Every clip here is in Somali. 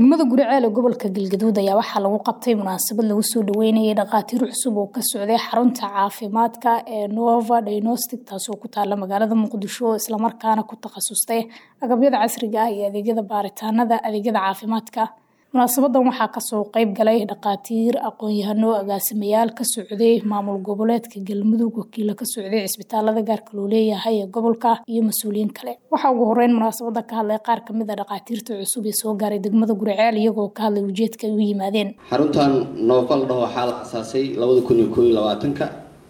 degmada guriceel ee gobolka galgaduud ayaa waxaa lagu qabtay munaasabad lagu soo dhaweynayay dhakhaatiir cusub oo ka socday xarunta caafimaadka ee nova diagnostic taasoo ku taala magaalada muqdisho islamarkaana ku takhasustay agabyada casriga ah iyo adeegyada baaritaanada adeegyada caafimaadka munaasabadan waxaa kasoo qeyb galay dhakhaatiir aqoon-yahano agaasimayaal ka socday maamul goboleedka galmudug wakiilo ka socday cisbitaalada gaarka loo leeyahay ee gobolka iyo mas-uuliyiin kale waxaa ugu horeyn munaasabada ka hadlay qaar kamid a dhakhaatiirta cusub ee soo gaaray degmada guriceel iyagoo ka hadlay ujeedka ay u yimaadeen xaruntan noofal dhaho waxaa la asaasay labada kun iyo koob iyo labaatanka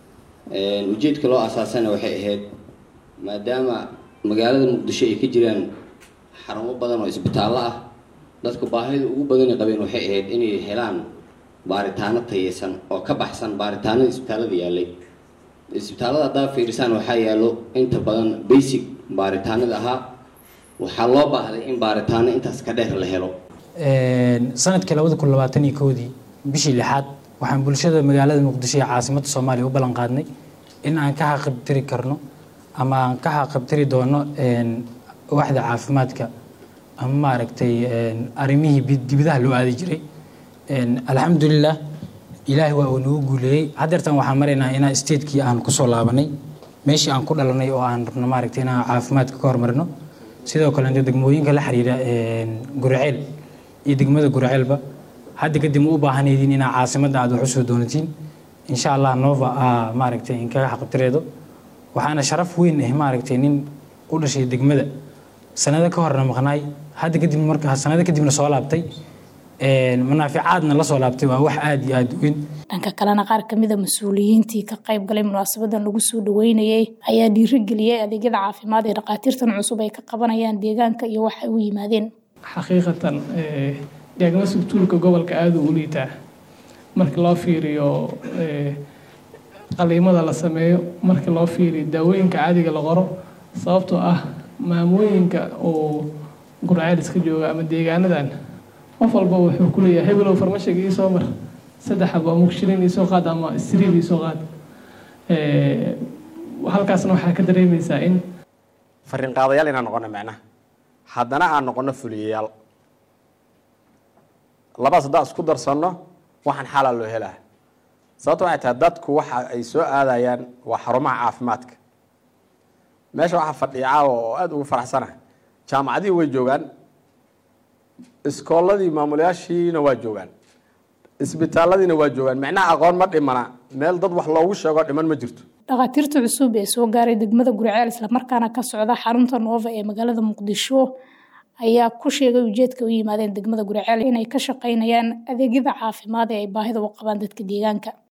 ujeedka loo asaasana waxay ahayd maadaama magaalada muqdisho ay ka jiraan xarumo badan oo isbitaallo ah dadku baahida ugu badani qabeen waxay ahayd inay helaan baaritaano tayeysan oo ka baxsan baaritaanada isbitaalada yaalay isbitaalada haddaa fiirisaan waxaa yaallo inta badan basic baaritaanada ahaa waxaa loo baahday in baaritaano intaas ka dheer la helo sanadkii labada kun labaatan iyo kowdii bishii lixaad waxaan bulshada magaalada muqdisho ee caasimadda soomaaliya u ballan qaadnay in aan ka xaqabtiri karno ama aan ka xaqabtiri doono waaxda caafimaadka ama maaragtay arrimihii dibidaha loo aadi jiray alxamdulilah ilaahay waa uu nagu guuleeyey haddeertan waxaan maraynaa inaa statekii aan kusoo laabanay meeshii aan ku dhalanay oo aan rabno maaragtay inaan caafimaadka ka hormarino sidoo kale degmooyinka la xiriira guriceel iyo degmada gurceelba hadda kadib ma u baahanaydiin inaa caasimadda aad wax usoo doonatiin insha allah nova aa maaragtay inkaga xaqabtireedo waxaana sharaf weyn ah maaragtay nin u dhashay degmada sanado ka horna maqnaay hadda kadib marka sanado kadibna soo laabtay manaaficaadna la soo laabtay waa wax aada iyo aada weyn dhanka kalena qaar kamid a mas-uuliyiintii ka qayb galay munaasabadan lagu soo dhaweynayay ayaa dhiirigeliyay adeegyada caafimaad ee dhakhaatiirtan cusub ay ka qabanayaan deegaanka iyo waxay u yimaadeen xaqiiqatan diagnostic tuulka gobolka aada u liitaa marka loo fiiriyo qaliimada la sameeyo marka loo fiiriyo daawooyinka caadiga la qoro sababtoo ah maamooyinka oo gurceel iska jooga ama deegaanadan qof walba wuxuu ku leeyahay hebelow farmashiga iisoo mar saddex aba mugshirin iisoo qaad ama siriid iisoo qaad halkaasna waxaa ka dareemaysaa in fariin qaadayaal inaan noqono macnaha haddana aan noqono fuliyayaal labadaas haddaan isku darsanno waxaan xalaa loo helaa sababta waxay tahay dadku waxa ay soo aadayaan waa xarumaha caafimaadka meesha waxaa fadhiya caawa oo aada ugu faraxsana jaamacadihii way joogaan iskoolladii maamulayaashiina waa joogaan isbitaalladiina waa joogaan micnaha aqoon ma dhimana meel dad wax loogu sheego dhiman ma jirto dhakhaatiirta cusub ee soo gaaray degmada guriceel islamarkaana ka socda xarunta noova ee magaalada muqdisho ayaa ku sheegay ujeedka u yimaadeen degmada guriceel inay ka shaqeynayaan adeegyada caafimaad ee ay baahida u qabaan dadka deegaanka